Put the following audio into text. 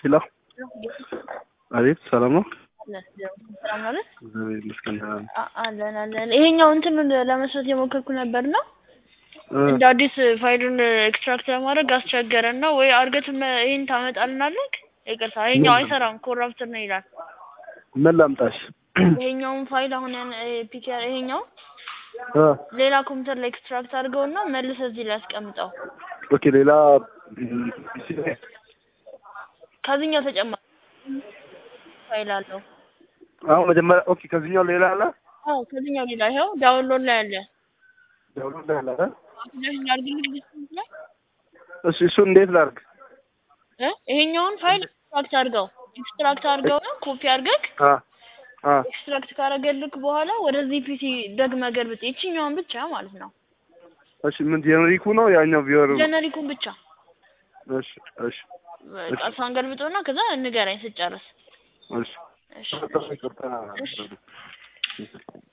ሄሎ አቤት፣ ሰላም ነው? ሰላም ማለት እግዚአብሔር ይመስገን። አ- አለን አለን። ይሄኛው እንትኑን ለመስራት የሞከርኩ ነበር ነው እንደ አዲስ ፋይሉን ኤክስትራክት ለማድረግ አስቸገረን ነው ወይ አርገት ይሄን ታመጣልናለህ? ይቅርታ ይሄኛው አይሰራም ኮራፕትር ነው ይላል። ምን ላምጣሽ? ይሄኛውን ፋይል አሁን ያን ፒኬር ይሄኛው እ ሌላ ኮምፒውተር ላይ ኤክስትራክት አድርገውና መልሰህ እዚህ ላይ አስቀምጠው። ኦኬ፣ ሌላ ከዚህኛው ተጨማሪ ፋይል አለው። አሁን መጀመሪያ ኦኬ፣ ከዚህኛው ሌላ አለ አዎ ከዚህኛው ሌላ ይኸው ዳውንሎድ ላይ አለ። ዳውንሎድ ላይ አለ አይደል? አፕዴት ላድርግልህ ዲስፕሌይ ላይ እሺ፣ እሱ እንዴት ላድርግ? እ ይሄኛውን ፋይል ኤክስትራክት አድርገው ኤክስትራክት አድርገው ነው ኮፒ አድርገህ አ አ ኤክስትራክት ካረገልክ በኋላ ወደዚህ ፒሲ ደግመህ ገልብጥ። ይችኛውን ብቻ ማለት ነው እሺ፣ ምን ጀነሪኩ ነው ያኛው ቪወር? ጀነሪኩን ብቻ እሺ፣ እሺ፣ በቃ እሷን ገልብጦና ከዛ ንገረኝ ስጨርስ። እሺ። እሺ ይቅርታ። እሺ